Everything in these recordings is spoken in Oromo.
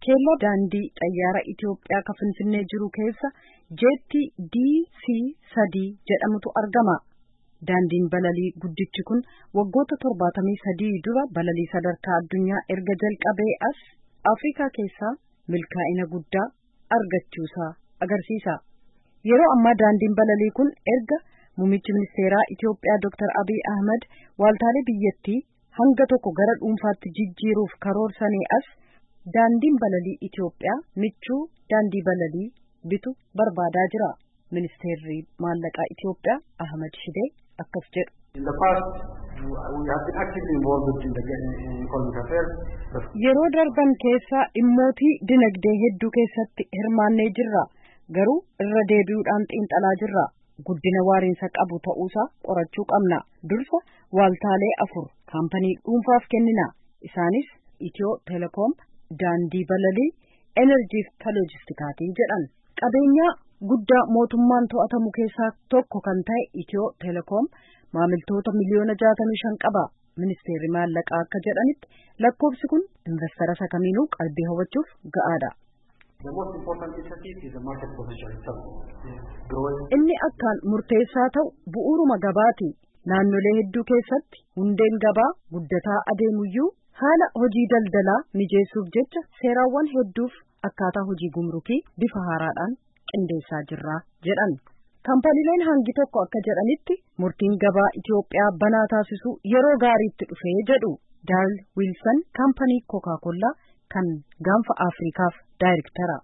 keellaa daandii xayyaara Itoophiyaa kan Finfinnee jiru keessa jeetti DC sadii jedhamutu argama. Daandiin balalii guddichi kun waggoota torbaatamii sadii dura balalii sadarkaa addunyaa erga jalqabee as Afrikaa keessaa milkaa'ina guddaa argachuusaa agarsiisa. Yeroo ammaa daandiin balalii kun erga muummichi ministeeraa Itoophiyaa Dr. Abiy Ahmad waaltaalee biyyattii hanga tokko gara dhuunfaatti jijjiiruuf karoorsanii as daandiin balalii Itoophiyaa michuu daandii balalii bitu barbaadaa jira. Ministeerri maallaqaa Itoophiyaa Ahmad Shidee akkas jedhu. Yeroo darban keessa dhimmootii dinagdee hedduu keessatti hirmaannee jirra. Garuu irra deebi'uudhaan xiinxalaa jirra. Guddina waariinsa qabu ta'uusaa qorachuu qabna. Dursa waaltaalee afur kaampanii dhuunfaaf kennina. Isaanis Itiyoo Telekoom, Daandii Balalii, Enerjii fi Loojistikaatii jedhan. Qabeenyaa guddaa mootummaan to'atamu keessaa tokko kan ta'e Itiyoo Telekoom maamiltoota miliyoona jaatamii shan qaba. Ministeerri maallaqaa akka jedhanitti lakkoofsi kun investara isa kamiinuu qalbii hawwachuuf ga'aadha. Inni akkaan murteessaa ta'u bu'uuruma gabaati. Naannolee hedduu keessatti hundeen gabaa guddataa adeemuyyuu haala hojii daldalaa mijeessuuf jecha seeraawwan hedduuf akkaataa hojii gumrukii bifa haaraadhaan qindeessaa jirra jedhan. Kaampaniileen hangi tokko akka jedhanitti murtiin gabaa Itoophiyaa banaa taasisuu yeroo gaariitti dhufee jedhu Daal Wiilsan kaampanii Kookaa Kollaa kan gaanfa Afriikaaf daayirektara.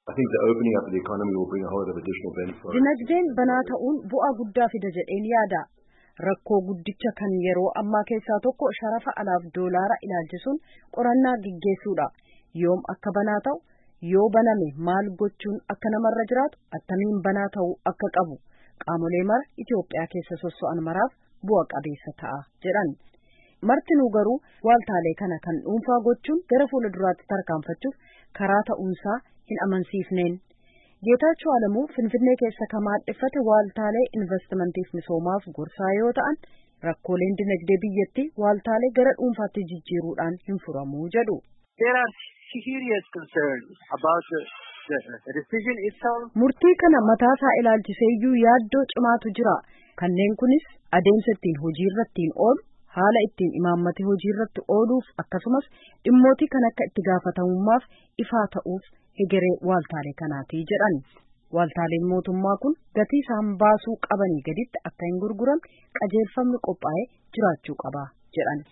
Dinagdeen banaa ta'uun bu'aa guddaa fida jedheen yaada. Rakkoo guddicha kan yeroo ammaa keessaa tokko sharafa alaaf doolaara ilaalchisuun qorannaa gaggeessuudha. Yoom akka banaa ta'u, yoo baname maal gochuun akka namarra jiraatu, attamiin banaa ta'uu akka qabu qaamolee mara Itoophiyaa keessa sosso'an maraaf bu'a qabeessa ta'a jedhan. Martinuu garuu waaltaalee kana kan dhuunfaa gochuun gara fuula duraatti tarkaanfachuuf karaa ta'uunsaa hin amansiifneen. Geetaachoo Alamuu Finfinnee keessa kan maadheffate waaltaalee investimantiif misoomaaf gorsaa yoo ta'an rakkooleen dinagdee biyyattii waaltaalee gara dhuunfaatti jijjiiruudhaan hin furamuu jedhu. Murtii kana mataasaa ilaalchiseeyyuu yaaddoo cimaatu jira. Kanneen kunis adeemsa ittiin hojii irratti oolu, haala ittiin imaammata hojii irratti ooluuf akkasumas dhimmootii kan akka itti gaafatamummaaf ifaa ta'uuf hegeree waaltaalee kanaati jedhan. Waaltaaleen mootummaa kun gatii isaan baasuu qabanii gaditti akka hin gurguramne qajeelfamni qophaa'ee jiraachuu qaba jedhan.